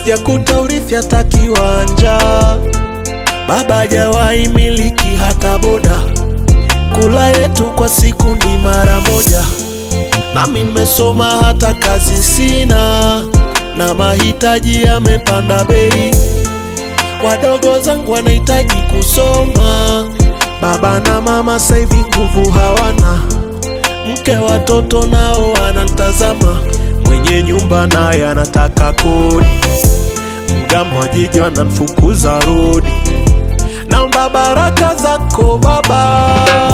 sijakuta urithi hata kiwanja, baba hajawahi miliki hata boda, kula yetu kwa siku ni mara moja, nami nimesoma hata kazi sina, na mahitaji yamepanda bei, wadogo zangu wanahitaji kusoma, baba na mama saivi nguvu hawana, mke watoto nao wanantazama, mwenye nyumba naye anataka kodi, mgambo wa jiji wanamfukuza rodi. Naomba baraka zako Baba,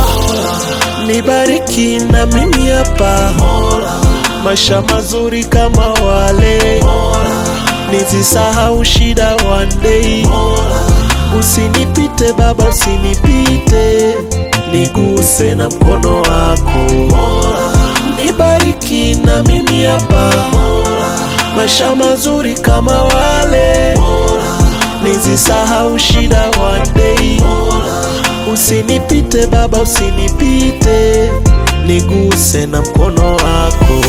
nibariki na mimi hapa, maisha mazuri kama wale, nizisahau shida one day. Usinipite Baba, usinipite, niguse na mkono wako, nibariki na mimi hapa, maisha mazuri kama wale, nizisahau shida one day. Usinipite Baba, usinipite, niguse na mkono wako.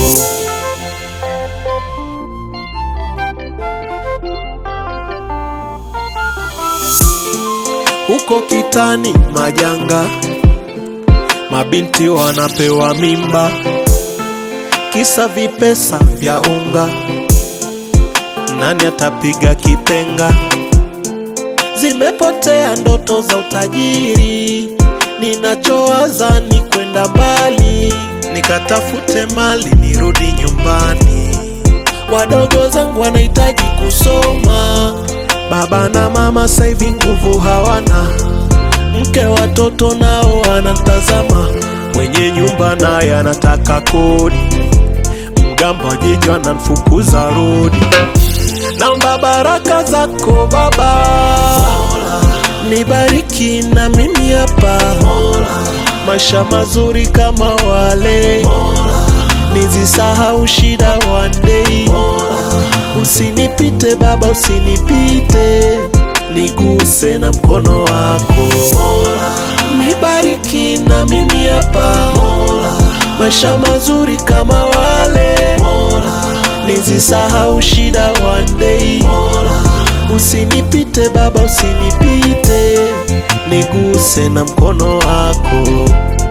Huko kitani majanga, mabinti wanapewa mimba, kisa vipesa vya unga. Nani atapiga kipenga? Zimepotea ndoto za utajiri, ninachowaza ni kwenda mbali, nikatafute mali nirudi nyumbani. Wadogo zangu wanahitaji kusoma, baba na mama saivi nguvu hawana, mke watoto nao wanatazama, mwenye nyumba naye anataka kodi, mgambo wa jiji anamfukuza rodi. Naomba baraka zako Baba, nibariki na mimi hapa, maisha mazuri kama wale, nizisahau shida one day. Usinipite Baba, usinipite, niguse na mkono wako, nibariki na mimi hapa, maisha mazuri kama wale nizisahau shida one day. Usinipite Baba, usinipite, niguse na mkono wako.